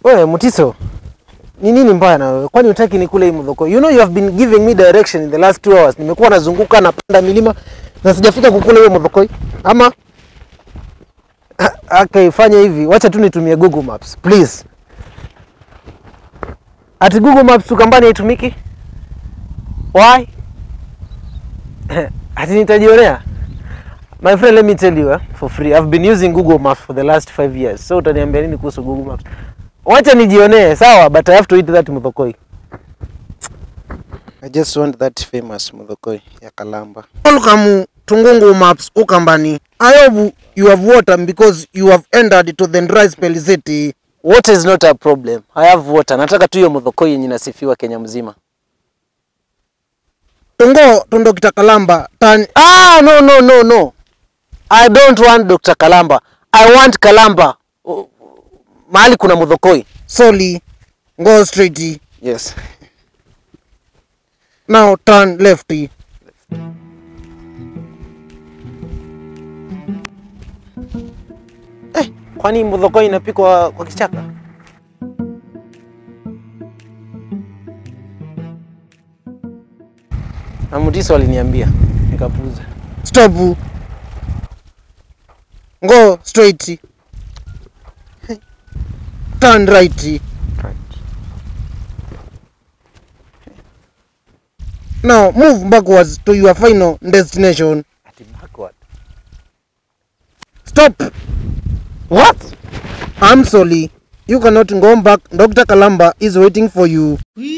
Wewe Mutiso, ni nini mbaya na wewe? Kwani utaki nikule hii mdhoko? You know you have been giving me direction in the last two hours. Nimekuwa nazunguka napanda milima na sijafika kukula hiyo mdhoko. Ama okay, fanya hivi. Wacha tu nitumie Google Maps, please. Ati Google Maps tukambani haitumiki? Why? Ati nitajionea? My friend, let me tell you eh, for free. I've been using Google Maps for the last five years. So utaniambia nini kuhusu Google Maps? Wacha nijionee, sawa, but I have to eat that muthokoi. I just want that famous muthokoi ya Kalamba. Welcome to Google Maps Ukambani. I hope you have water because you have entered to the dry spell city. Water is not a problem. I have water. Nataka tu hiyo muthokoi yenye inasifiwa Kenya mzima. Tungo tundo kita Kalamba. Tan ah, no, no, no, no. I don't want Dr. Kalamba. I want Kalamba. Oh, mahali kuna muthokoi. Sorry. Go straight. Yes. Now turn lefty. Eh, kwani muthokoi inapikwa kwa kichaka? Na Mutiso aliniambia nikapuuza. Stop. Go straight. Turn right. Now move backwards to your final destination. Ati backward. Stop. What? I'm sorry. You cannot go back. Dr. Kalamba is waiting for you.